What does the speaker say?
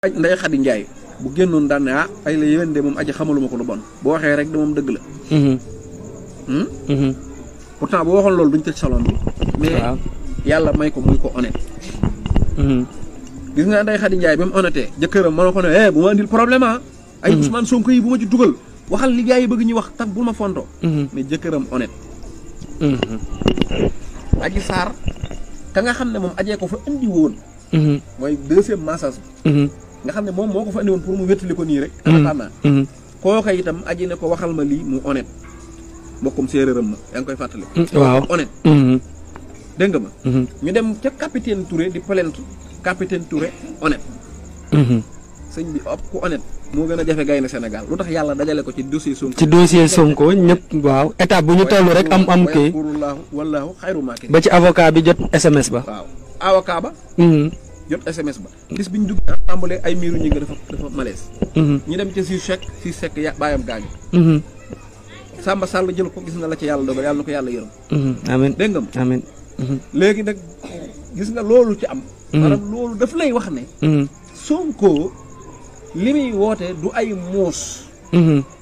aj nday xadi njaay bu génnoon daan ne ah ay la yéwén de moom aji xamaluma ko lu bon bu waxee rek de moom dëgg la Mhm. Hmm? Mhm. pourtant bu waxoon loolu duñ tëj salon bi mais waaw. yàlla may ko muy ko honnête Mhm. gis nga nday xadi njaay ba mu honnêté jëkkëram mën na ko ne eh bu ma andil problème ah ay Ousmane Sonko yi bu ma ci dugal waxal li gars yi bëgg ñu wax tax bul ma fonto Mhm. mais jëkkëram honnête Mhm. aji saar ka nga xam ne moom ajee ko fa indi woon Mhm. mooy deuxième massage Mhm. nga xam ne moom moo ko fa indi woon pour mu wéttali ko nii rek Mhm. anataan naa Mhm. kooka itam aji ne ko waxal ma lii mu honnête mbokkum séeréeram ma yaa ngi koy fàttali waaw. honnête Mhm. dégg nga ma Mhm. ñu dem ca capitaine Touré di plainte capitaine Touré honnête Mhm. sëñ bi op ku honnête moo gën a jafe gaynde Sénégal lu tax yàlla dajale ko ci dossier Sonko ci dossier Sonko ñëpp waaw étape bu ñu toll rek am am kii wallaahu wallaahu xayru maakirin ba ci avocat bi jot SMS ba. waaw avocat ba Mhm. jot SMS ba bis bi ñu dugg assemblée ay miiru ñi nga dafa dafa malaise Mhm. ñu dem ca si chèque si chèque ya bàyyam gaañu Mhm. Samba Sall jël ko gis na la ci yàlla dogal yàlla na ko yàlla yërëm Mhm. amiin dégg nga ma amiin. Mhm. léegi nag gis nga loolu ci am maanaam loolu daf lay wax ne Mhm. Sonko li muy woote du ay muus Mhm.